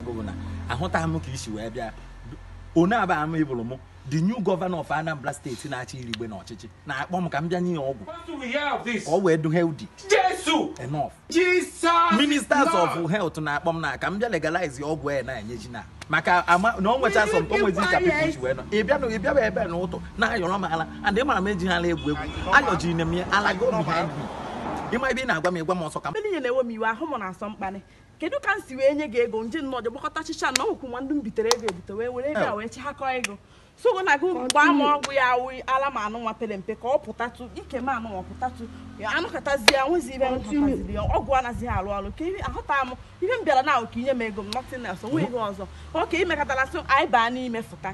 gị bụ na ahụtaghị m ka isi wee bịa one aba ama ịbụrụ m the new governor of Anambra steeti na-achị irigbe n'ọchịchị na-akpọ m ka m bịa nye ya ọgwụ What do we hear of this? ka ọ wee du healthy Jesus! enough Jesus! ministers Lord. of health na-akpọ m na ka m bịa legalize ọgwụ a na-enyeji na maka ama na ọ nwecha sọ o nwezi ka people ji wee nọ ị bịa na ị bịaba ebe a n'ụtụ na-ayọrọ m ala and ị mara m eji ha ala egwu egwu ayọjiri na m ya ala go behind me ịma ebe ị na-agwa m ịgwa m ọsọ ka m mgbe niile na-ewe m iwe ahụ m na-asọ mkpanị kedu ka m si wee nye gị ego nje nnọọ je gbakọta chicha na ọgwụkwụ nwa ndị m bitere ego ebute wee were ego a wee chịhakọ ego sogo na gị gbaa m ọgwụ ya awụ ala ma anụ nwa pere mpe ka ọ pụtatụ ike ma anụ nwa pụtatụ ya anụkọtazie nwezi ibe nkọtaziri ya ọgwụ anaghịzi alụ ọrụ ka ihe ahụta m ihe m bịara na ahụ ka inye m ego m nothing else onwe ihe ọzọ oke imekọtara sị anyị baa n'ime fụta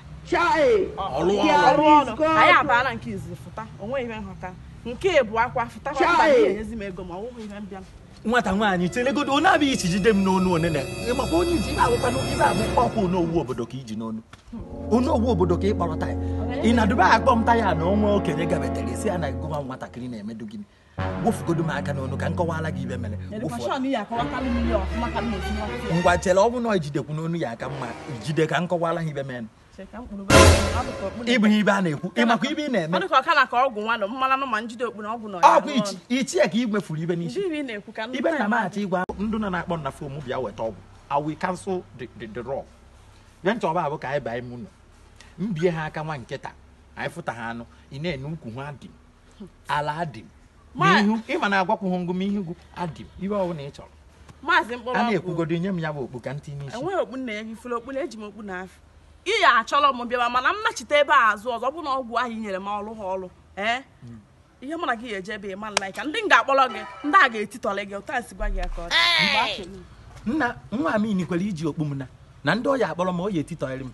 ọlụ ọrụ ọrụ ọrụ anyị abaa na nke izizi fụta onwe ihe nghọta nke bụ akwa fụta kwa mba na-enyezi m ego ma ọ bụghị ihe m bịara nwata nwaanyị telegodo onye abịghị ichi jide m n'onu onene ịmakwa onye iji na-agwụkwa ibe abụ ọkwa onowu obodo ka iji n'onu onowu obodo ka ị kpọrọ taya ị na-adụba akpọ m taya na onwe okenye gabetere isi ya na gụwa nwatakịrị na-emedu gịnị wofugodo m aka n'onu ka m kọwara gị ibe mere wofu edukashọn ya akọwatalụ m ihe ọfụma ka m na-esi nwata ya ngwa chere ọ bụ na ijidekwu n'onu ya aka mma jide ka m kọwara ha ibe mere Che ka mkpụrụ be anyị, ọ dịka okpu na- ịbụ ihe ibe a na-ekwu ịmakwa ibe ị ọ na-eme dịka ọka na ka ọgwụ nwanụ mmanụ ma njide okpu na ọgwụ na ọkwa ichi- ichie ka ị nwefuru ibe n'isi Ndị ị na-ekwu ka ndị ibe na taa maghachi ịgwa ndụ nọ na-akpọ na fom bịa weta ọgwụ I will cancel the the the raw bịa nchọba abụ ka anyị baa ime ụlọ mbie ha aka nwa nkịta anyị fụta ha anụ ị na-ene ukwu ha adị m ala adị m ma Ma- ihu ịma na-agwakwu ha ngụ ma ihu gụ adị m ibe ọbụla ị chọrọ maazị mkpụrụ a ọgwụ na-ekwugodo nye m ya bụ okpu ka ntị n'isi enweghị okpu nna ya gị fere okpu na eji m okpu na afọ ị ya achọrọ m bịaba mana m nachite ebe a azụ ọzọ ọ bụ na ọgwụ ahụ i nyere m ọrụ ha ọrụ ee ihe mụ na gị ga-eje ebe ịma nla ka ndị m ga-akpọrọ gị ndị a ga-etitọrọ gị ụta si gwa gị ya ka ọ dị Mgbe a chere m. nna nwa m inikwere iji okpu m na na ndị ọya akpọrọ m oyi etitọrị m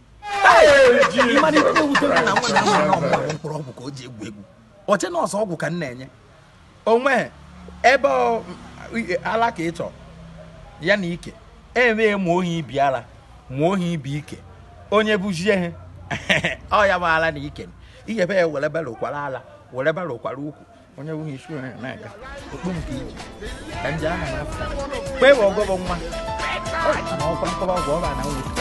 ịmana ibe na-ewute m na nwa na nwa na ọmụma bụ mkpụrụ ọgwụ ka o ji egwu egwu oche nọọsụ ọgwụ ka m na-enye onwe ebe ọ- ala ka ị chọrọ ya na ike eme ma ohi ibi ala ma ohi ibi ike onye bụzie ihe ọ ya bụ ala na ike iyebe ya were bere ụkwara ala were bere ụkwara ukwu onye bụghị isi onye na-aga okpu nke iji ka nje aha n'afọ kpee bụ ọgọbọ nwa na ọkwa nkọba ọgwụ ọba na nwụ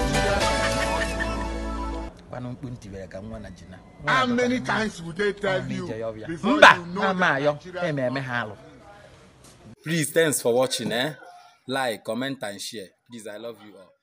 kwanụ mkpu ntibere ka nwa na ji na How many times would they tell Ọmụ you ije ya ọbịa. before mba you know ama that ayọ Nigeria eme eme ha alụ please thanks for watching eh like comment and share please i love you all